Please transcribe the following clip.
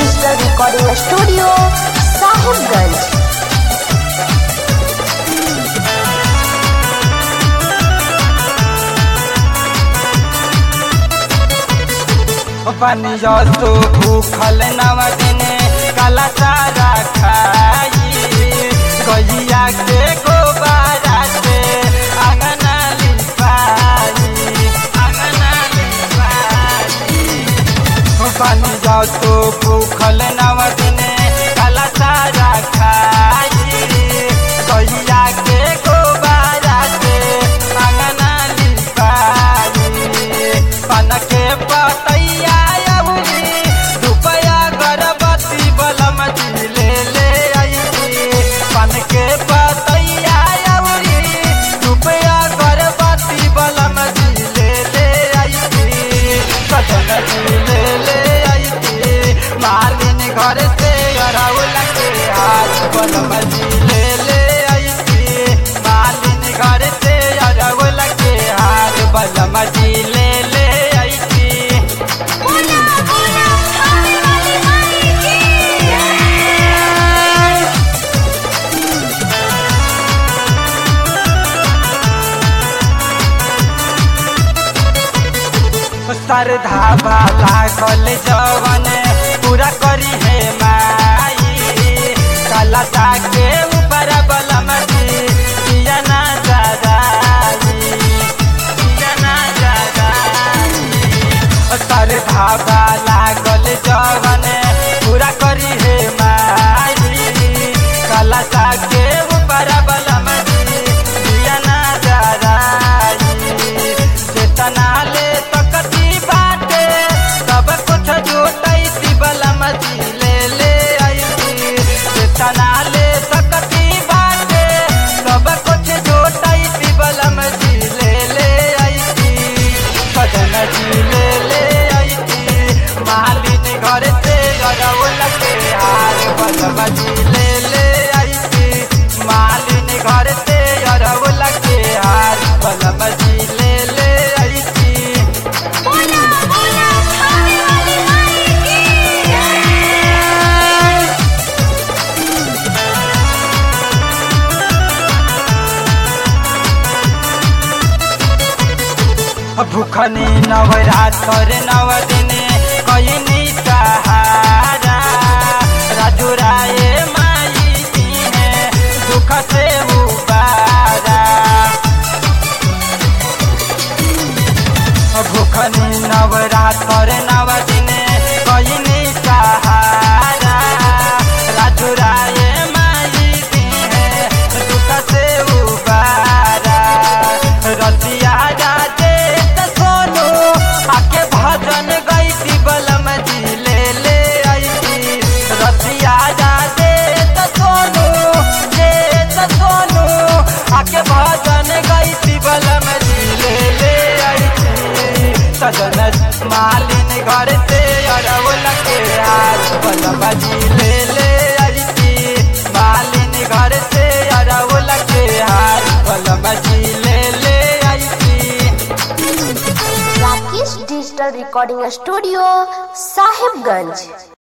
digital recording studio Sahibganj पानी जसो भूखल नव दिने काला चारा खाई गैया के गोबारा से अंगना लिपाई अंगना लिपाई पानी जसो भूखल नव दिने काला चारा खाई गैया के गोबारा से अंगना लिपाई पन के पतैया अउरी रुपया गरबती बलम जी ले ले आई पन के पतैया अउरी रुपया गरबती बलम जी ले ले आई सजन जी ले ले आई मालिन घर से अरौल के हाथ बलम जी ले ले आई मालिन घर से अरौल के हाथ बलम जी ले ले आई बोला बोला खाने वाली माई की श्रद्धा वाला कल जवन पूरा करी है माई कलता के ऊपर बलम जी पिया ना जगाई पिया ना जगाई श्रद्धा वाला कल जवन पूरा करी है माई कलता के ऊपर बलम जी पिया ना जगाई चेतना ले तकती बाटे सब कुछ जुटैती बलम जी ले ले आई चेतना ले तकती बाटे सब कुछ जुटैती बलम जी ले ले आई सजन जी ले ले आई मालिन घर से गरौल के हार बलम जी ले ले आई मालिन घर से अरौल के हार बलम जी ले ले आई बोला बोला खाने वाली माई की भूखनी नवरात्र नव दिने कयनी सहारा राजू राय माई दीने दुख से उबारा भूखनी नवरात्र नव दिने कयनी सहारा राजू राय माई दीने दुख से उबारा रसिया राजे त सोनू आके भजन गईती बलम जी ले ले आई रसिया राजे त सोनू जे त सोनू आके भजन गईती बलम जी ले ले आई सजन मालिन घर से अरवल के हाथ बलम जी ले ले आई मालिन घर से अरवल के हाथ बलम जी ले ले आई Rakesh digital recording studio Sahibganj